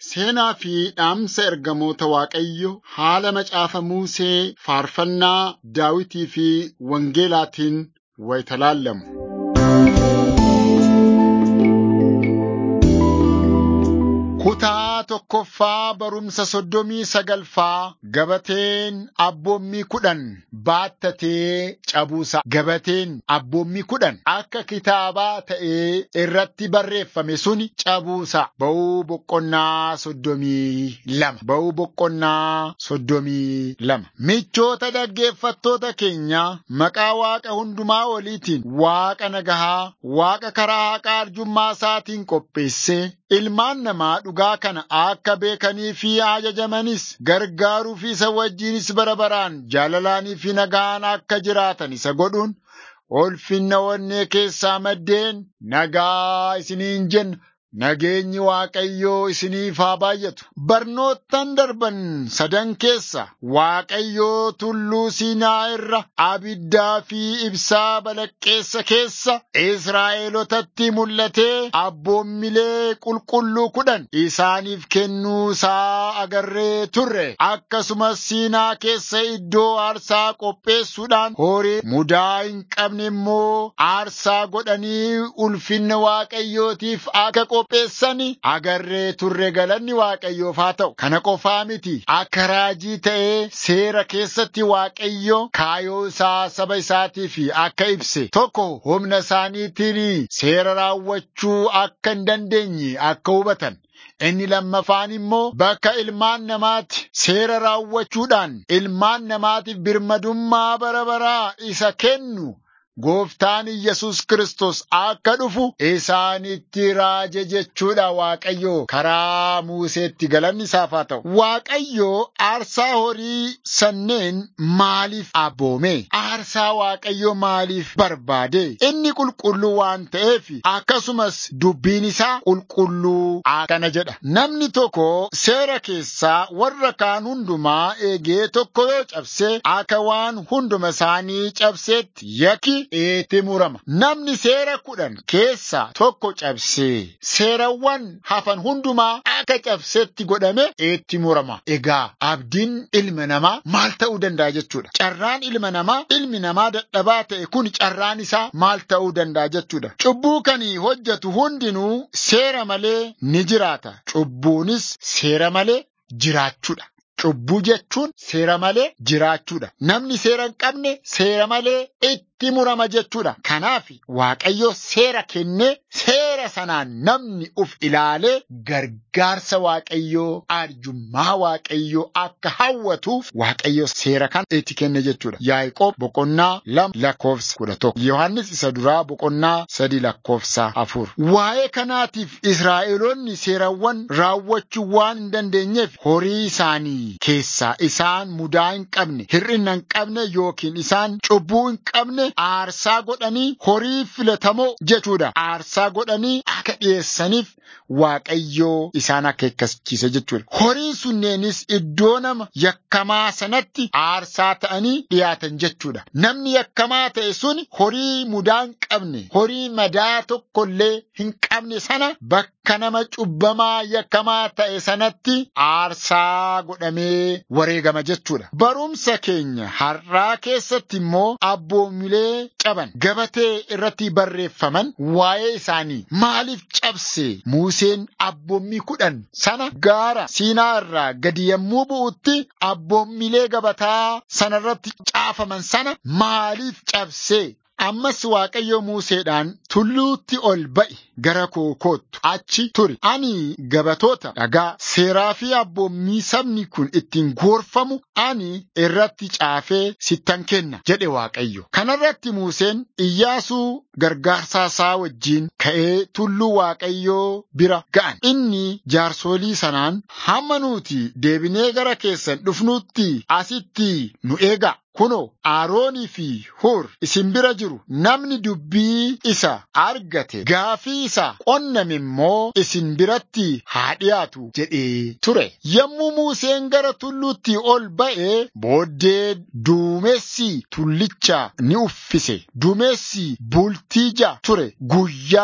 Seenaa fi dhaamsa ergamoota Waaqayyo haala macaafa Musee faarfannaa Daawitii fi Wangeelaatiin wayita laallamu. Kutaa tokkoffaa barumsa soddomii sagalfaa gabateen abboommii kudhan baattatee cabuusa. Gabateen abboommii kudhan akka kitaabaa ta'ee irratti barreeffame suni cabuusa. Ba'uu boqqonnaa soddomii lama. Ba'uu boqqonnaa soddomii lama. Michoota dhaggeeffattoota keenya maqaa Waaqa hundumaa oliitiin Waaqa nagahaa, Waaqa karaa haqaa arjummaa isaatiin qopheessee ilmaan namaa dhugaa kana akka beekanii fi ajajamanis gargaaruu fi isa wajjinis bara baraan jaalalaanii fi nagaan akka jiraatan isa godhuun ulfinna onnee keessaa maddeen nagaa isiniin jenna. Nageenyi Waaqayyoo isiniif haa baay'atu. Barnoottan darban sadan keessa Waaqayyoo tulluu Siinaa irra abiddaa fi ibsaa balaqqeessa keessa Israa'eelotatti mul'atee abboommilee qulqulluu kudhan isaaniif kennuu isaa agarree turre. Akkasumas Siinaa keessa iddoo aarsaa qopheessuudhaan horii mudaa hin qabne immoo aarsaa godhanii ulfinna Waaqayyootiif akka qopheessani agarree turre galanni Waaqayyoof haa ta'u. Kana qofaa miti akka raajii ta'ee seera keessatti Waaqayyo kaayoo isaa saba isaatiif akka ibse tokko humna isaaniitiin seera raawwachuu akka hin dandeenye akka hubatan. Inni lammaffaan immoo bakka ilmaan namaatti seera raawwachuudhaan ilmaan namaatiif birmadummaa bara baraa isa kennu Gooftaan Iyyasuus Kiristoos akka dhufu isaanitti raaje jechuudha Waaqayyo karaa Museetti galanni isaaf haa ta'u. Waaqayyo aarsaa horii sanneen maaliif abboome? Aarsaa Waaqayyo maaliif barbaade? Inni qulqulluu waan ta'eef akkasumas dubbiin isaa qulqulluu akkana jedha. Namni tokko seera keessaa warra kaan hundumaa eegee tokko yoo cabse akka waan hunduma isaanii cabseetti yakki itti murama. Namni seera kudhan keessaa tokko cabsee seerawwan hafan hundumaa akka cabsetti godhame itti murama. Egaa abdiin ilma namaa maal ta'uu danda'a jechuudha. Carraan ilma namaa ilmi namaa dadhabaa ta'e kun carraan isaa maal ta'uu danda'a jechuudha. Cubbuu kan hojjetu hundinuu seera malee ni jiraata. Cubbuunis seera malee jiraachuudha. Cubbuu jechuun seera malee jiraachuudha. Namni seera hin qabne seera malee itti murama jechuudha. Kanaaf Waaqayyo seera kennee seera sanaan namni uf ilaalee gargaarsa Waaqayyoo arjummaa Waaqayyoo akka hawwatuuf Waaqayyo seera kan itti kenne jechuudha. Yaaqoob boqonnaa lama lakkoofsa kudha tokko. Yohaannis isa duraa boqonnaa sadi lakkoofsa afur. Waa'ee kanaatiif Israa'eloonni seerawwan raawwachuu waan hin dandeenyeef horii isaanii keessaa isaan mudaa hin qabne, hir'ina hin qabne yookiin isaan cubbuu hin qabne aarsaa godhanii horii filatamoo jechuudha. Aarsaa godhanii akka dhiyeessaniif Waaqayyoo isaan akeekkachiise jechuudha. Horiin sunneenis iddoo nama yakkamaa sanatti aarsaa ta'anii dhiyaatan jechuudha. Namni yakkamaa ta'e sun horii mudaa hin qabne, horii madaa tokkollee hin qabne sana bakka nama cubbamaa yakkamaa ta'e sanatti aarsaa godhamee wareegama jechuudha. Barumsa keenya har'aa keessatti immoo abboommilee caban gabatee irratti barreeffaman waa'ee isaanii maaliif cabse Museen abboommii kudhan sana gaara Siinaa irraa gadi yommuu bu'utti abboommilee gabataa sanarratti caafaman sana maaliif cabse? Ammas Waaqayyo Museedhaan tulluutti ol ba'i gara koo koottu achi turi. Ani gabatoota dhagaa seeraa fi abboommii sabni kun ittiin gorfamu ani irratti caafee sittan kenna jedhe Waaqayyo. Kanarratti Museen Iyyaasuu gargaarsaa isaa wajjiin ka'ee tulluu Waaqayyoo bira ga'an. Inni jaarsolii sanaan hamma nuti deebinee gara keessan dhufnutti asitti nu eegaa. Kunoo Aroonii fi Hur isin bira jiru namni dubbii isa argate gaafii isa qonname immoo isin biratti haa dhiyaatu jedhee ture. Yommuu Museen gara tulluutti ol ba'e booddee duumessi tullicha ni uffise. Duumessi bultii ja'a ture guyyaa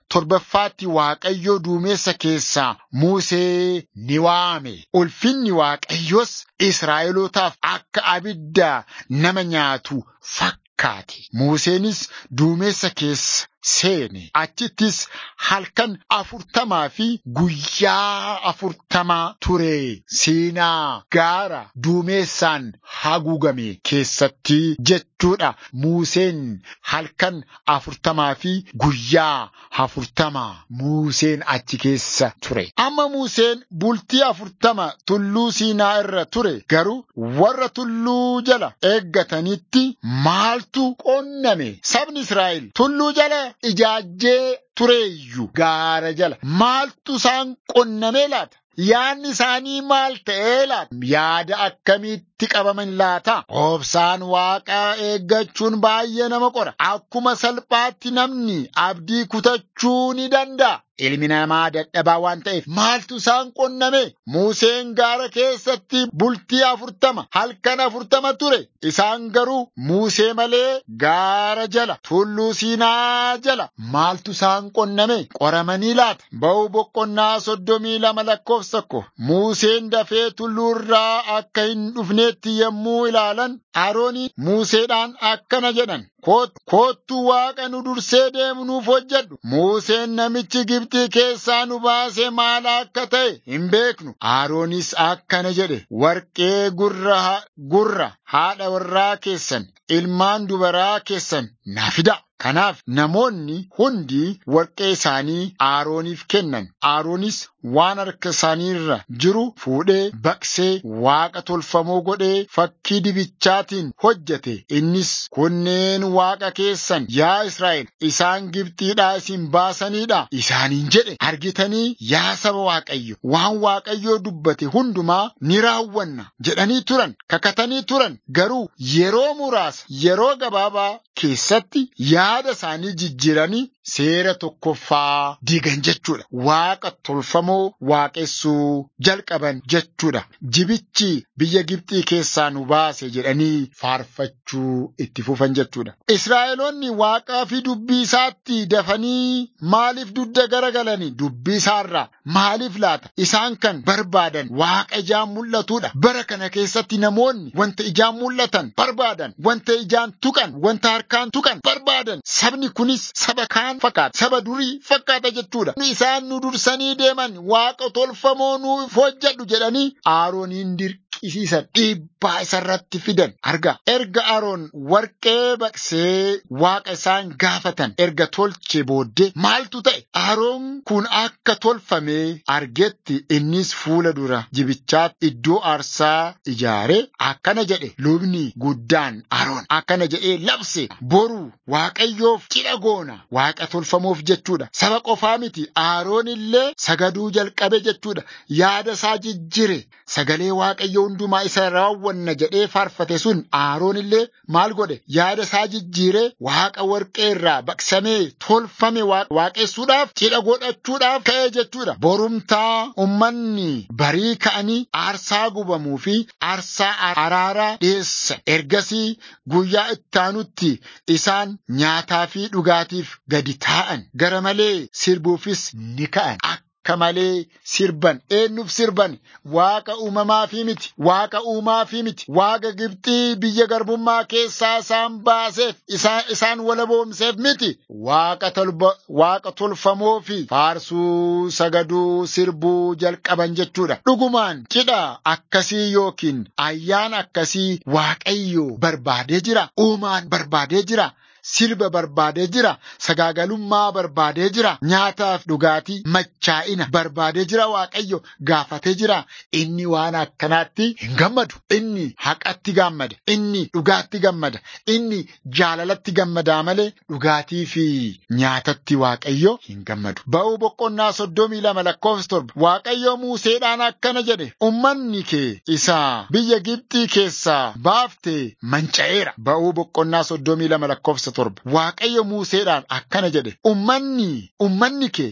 torbaffaatti Waaqayyoo duumessa keessaa Musee ni waame. Ulfinni Waaqayyoos Israa'elootaaf akka abidda nama nyaatu fakkaate. Museenis duumessa keessa seene. Achittis halkan afurtamaa fi guyyaa afurtamaa ture. Siinaa gaara duumessaan haguugame keessatti jechuudha. Museen halkan afurtamaa fi guyyaa afurtamaa Museen achi keessa ture. Amma Museen bultii afurtama tulluu Siinaa irra ture. Garuu warra tulluu jala eeggatanitti maaltu qonname? Sabni Israa'el tulluu jala ijaajjee tureeyyu gaara jala maaltu isaan qonnamee laata? Yaadni isaanii maal ta'ee laata? Yaada akkamiitti qabaman laata? Obsaan waaqaa eeggachuun baay'ee nama qora. Akkuma salphaatti namni abdii kutachuu ni danda'a. Ilmi namaa dadhabaa waan ta'eef maaltu isaan qonname? Museen gaara keessatti bultii afurtama halkan afurtama ture. Isaan garuu Musee malee gaara jala tulluu Siinaa jala maaltu isaan qonname? Qoramanii laata? Ba'uu boqonnaa soddomii lama lakkoofsa tokko. Museen dafee tulluu irraa akka hin dhufneetti yommuu ilaalan Aroonii Museedhaan akkana jedhan. Koottuu waaqa nu dursee deemu nuuf hojjedhu. Museen namichi Gibxii keessaa nu baase maal akka ta'e hin beeknu. Aroonis akkana jedhe. Warqee gurra, gurra haadha warraa keessan, ilmaan dubaraa keessan na fida. Kanaaf namoonni hundi warqee isaanii Arooniif kennan. Aroonis waan harka isaanii irra jiru fuudhee baqsee waaqa tolfamoo godhee fakkii dibichaatiin hojjete. Innis kunneen waaqa keessan yaa Israa'el isaan Gibxiidhaa isin baasaniidha isaaniin jedhe. Argitanii yaa saba Waaqayyo waan Waaqayyoo dubbate hundumaa ni raawwanna jedhanii turan kakatanii turan garuu yeroo muraasa yeroo gabaabaa keessatti yaada isaanii jijjiiranii seera tokkoffaa diigan jechuudha. Waaqa tolfamoo waaqessuu jalqaban jechuudha. Jibichi biyya Gibxii keessaa nu baase jedhanii faarfachuu itti fufan jechuudha. Israa'eloonni waaqaa fi dubbii isaatti dafanii maaliif dudda garagalanii dubbii isaarraa maaliif laata? Isaan kan barbaadan waaqa ijaan mul'atudha. Bara kana keessatti namoonni wanta ijaan mul'atan barbaadan, wanta ijaan tuqan, wanta harkaan tuqan barbaadan. Sabni kunis saba kaan fakkaata. Saba durii fakkaata jechuudha. Isaan nu dursanii deeman waaqa tolfamoo nuuf hojjedhu jedhanii Arooniin dirqisiisan dhiibbaa isarratti fidan arga. Erga Aroon warqee baqsee waaqa isaan gaafatan erga tolche booddee maaltu ta'e? Aroon kun akka tolfamee argetti innis fuula dura jibichaatti iddoo aarsaa ijaaree akkana jedhe lubni guddaan Aroon akkana jedhee labse boru waaqayyoof cidha goona waaqa tolfamoof jechuudha. Saba qofaa miti Aroon illee sagaduu jalqabe jechuudha. Yaada isaa jijjire sagalee waaqayyo hundumaa isa raawwanna jedhee faarfate sun Aroon illee maal godhe yaada isaa jijjiire waaqa warqee irraa baqsamee tolfame waaqessuudhaaf cidha godhachuudhaaf ka'e jechuudha. Borumtaa ummanni barii ka'anii aarsaa gubamuu fi aarsaa araaraa dhiyeessa. Ergasii guyyaa ittaanutti isaan nyaataa fi dhugaatiif gadi taa'an gara malee sirbuufis ni ka'an. Akka malee sirban eenyuuf sirban waaqa uumamaa fi miti waaqa uumaa fi miti waaqa Gibxii biyya garbummaa keessaa isaan baaseef isaan walaboomseef miti waaqa tolba waaqa tolfamoo fi faarsuu sagaduu sirbuu jalqaban jechuudha. Dhugumaan cidha akkasii yookiin ayyaana akkasii waaqayyo barbaadee jira uumaan barbaadee jira. Sirba barbaadee jira. Sagaagalummaa barbaadee jira. Nyaataaf dhugaatii machaa'ina barbaadee jira. Waaqayyo gaafatee jira. Inni waan akkanaatti hin gammadu. Inni haqatti gammada. Inni dhugaatti gammada. Inni jaalalatti gammadaa malee dhugaatii fi nyaatatti Waaqayyo hin gammadu. Ba'uu boqonnaa soddomii lama lakkoofsa torba. Waaqayyo Museedhaan akkana jedhe. Ummanni kee isa biyya Gibxii keessaa baaftee manca'eera. Ba'uu boqonnaa soddomii lama lakkoofsa torba. Waaqayyo Museedhaan akkana jedhe ummanni ummanni kee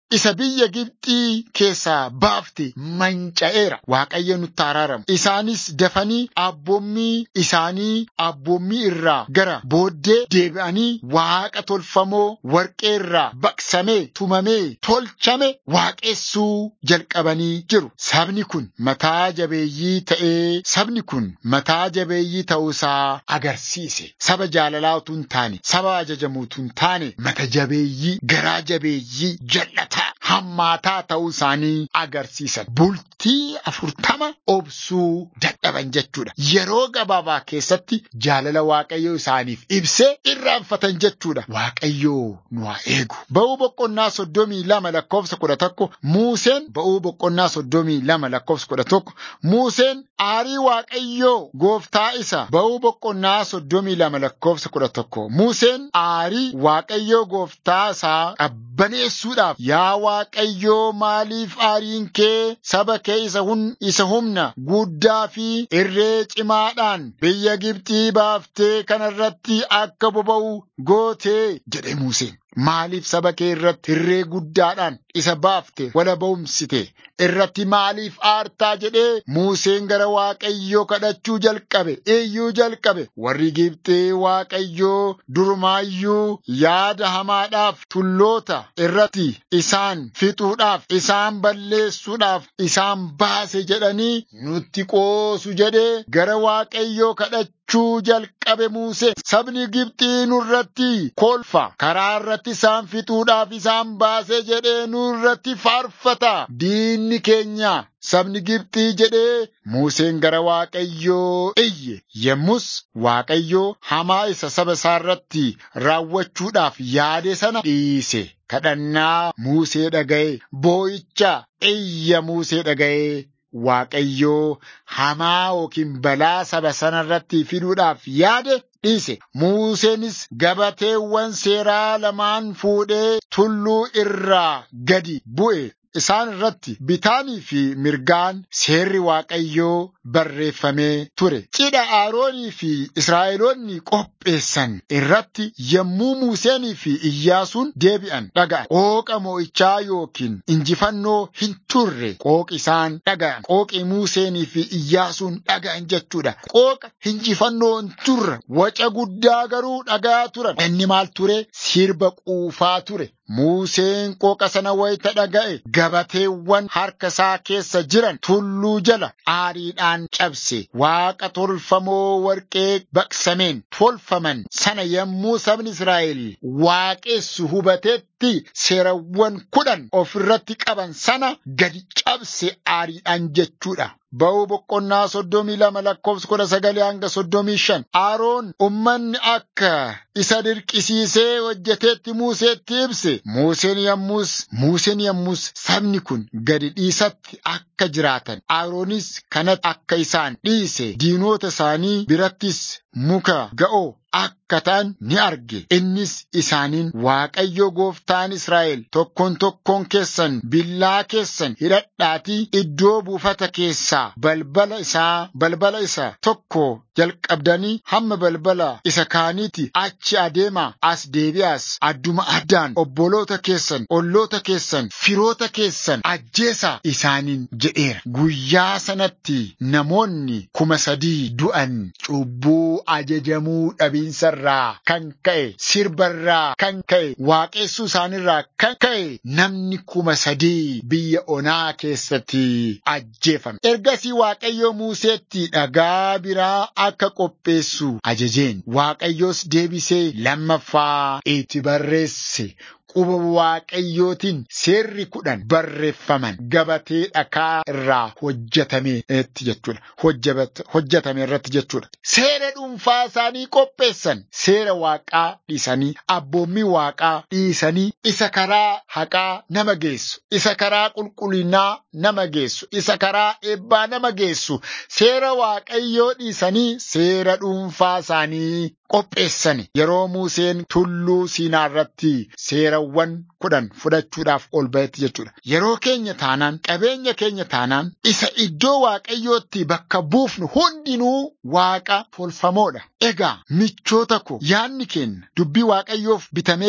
isa biyya Gibxii keessaa baafte manca'eera. Waaqayyo nutti araaramu. Isaanis dafanii abboommii isaanii abboommii irraa gara booddee deebi'anii waaqa tolfamoo warqee irraa baqsamee tumamee tolchame waaqessuu jalqabanii jiru. Sabni kun mataa jabeeyyii ta'ee sabni kun mataa jabeeyyii ta'uusaa agarsiise. Saba jaalalaa utuu hin taane, saba ajajamuu utuu hin taane, mata jabeeyyii, garaa jabeeyyii, jallataa, hammaataa ta'uu isaanii agarsiisan. Bultii afurtama obsuu dadhaban jechuudha. Yeroo gabaabaa keessatti jaalala Waaqayyoo isaaniif ibsee irraanfatan jechuudha. Waaqayyoo nu haa eegu. Ba'uu boqonnaa soddomii lama lakkoofsa kudha tokko Muuseen ba'uu boqonnaa soddomii lama lakkoofsa kudha tokko Muuseen aarii Waaqayyoo gooftaa isa ba'uu boqonnaa soddomii lama lakkoofsa kudha tokko Muuseen aarii Waaqayyoo gooftaa isaa qabbaneessuudhaaf yaa Waaqayyoo maaliif aariin kee saba kee isa hun isa humna guddaa fi irree cimaadhaan biyya Gibxii baaftee kanarratti akka boba'u gootee jedhe Museen. Maaliif saba kee irratti irree guddaadhaan isa baafte wala ba'umsite irratti maaliif aartaa jedhee Museen gara Waaqayyoo kadhachuu jalqabe iyyuu jalqabe warri Gibxii Waaqayyoo durumaayyuu yaada hamaadhaaf tulloota irratti isaan fixuudhaaf isaan balleessuudhaaf isaan baase jedhanii nutti qoosu jedhee gara Waaqayyoo kadhachuu jalqabe Musee sabni Gibxii nurratti kolfa karaa irratti isaan fixuudhaaf isaan baase jedhee nurratti faarfata diinni keenya sabni Gibxii jedhee Museen gara Waaqayyoo iyye yemmus Waaqayyoo hamaa isa saba isaa irratti raawwachuudhaaf yaade sana dhiise. Kadhannaa Musee dhaga'e boo'icha iyya Musee dhaga'e. Waaqayyoo hamaa yookiin balaa saba sana irratti fiduudhaaf yaade dhiise. Museenis gabateewwan seeraa lamaan fuudhee tulluu irraa gadi bu'e. Isaan irratti bitaanii fi mirgaan seerri Waaqayyoo barreeffamee ture. Cidha Aroonii fi Israa'eloonni qopheessan irratti yommuu Museenii fi Iyyaasuun deebi'an dhaga'an. Qooqa mo'ichaa yookiin injifannoo hin turre qooqi isaan dhaga'an. Qooqi Museenii fi Iyyaasuun dhaga'an jechuudha. Qooqa injifannoo hin turre waca guddaa garuu dhaga'aa turan. Inni maal ture? Sirba quufaa ture. Museen qooqa sana wayita dhaga'e gabateewwan harka isaa keessa jiran tulluu jala aariidhaan cabse waaqa tolfamoo warqee baqsameen tolfaman sana yommuu sabni Israa'el waaqessu hubateetti seerawwan kudhan ofirratti qaban sana gadi cabse aariidhaan jechuudha. Ba'uu boqonnaa soddomii lama lakkoofsa kudha sagalee hanga soddomii shan Aroon ummanni akka isa dirqisiisee hojjeteetti Museetti ibse. Museen yommus Museen yommus sabni kun gadi dhiisatti akka jiraatan Aroonis kanatti akka isaan dhiise diinota isaanii birattis muka ga'oo akka ta'an ni arge. Innis isaaniin Waaqayyo gooftaan Israa'el tokkoon tokkoon keessan billaa keessan hidhadhaatii iddoo buufata keessaa balbala isaa balbala isa tokko jalqabdanii hamma balbala isa kaaniiti achi adeemaa as deebi'aas adduma addaan obboloota keessan olloota keessan firoota keessan ajjeesaa isaaniin jedheera. Guyyaa sanatti namoonni kuma sadii du'an cubbuu ajajamuu dhabiinsarraa kan ka'e sirbarraa kan ka'e waaqessuu isaanirraa kan ka'e namni kuma sadii biyya onaa keessatti ajjeefame. Ergasii Waaqayyo Museetti dhagaa biraa akka qopheessu ajajeen Waaqayyos deebisee lammaffaa itti barreesse. Quba waaqayyootiin seerri kudhan barreeffaman gabatee dhakaa irraa hojjetameetti jechuudha. Hojjetame irratti jechuudha. Seera dhuunfaa isaanii qopheessan seera waaqaa dhiisanii abboommii waaqaa dhiisanii isa karaa haqaa nama geessu isa karaa qulqullinaa nama geessu isa karaa eebbaa nama geessu seera waaqayyoo dhiisanii seera dhuunfaa isaanii qopheessan yeroo Museen tulluu Siinaa irratti seerawwan kudhan fudhachuudhaaf ol ba'etti jechuudha. Yeroo keenya taanaan qabeenya keenya taanaan isa iddoo waaqayyootti bakka buufnu hundinuu waaqa tolfamoodha. Egaa michoota ko yaadni keenya dubbii waaqayyoof bitamee jira.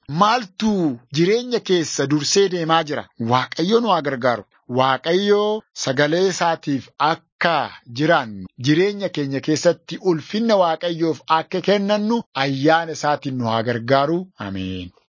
Maaltu jireenya keessa dursee deemaa jira? Waaqayyo nu haa gargaaru. Waaqayyo sagalee isaatiif akka jiraannu jireenya keenya keessatti ulfinna Waaqayyoof akka kennannu ayyaana isaatiin nu haa gargaaru. Ameen.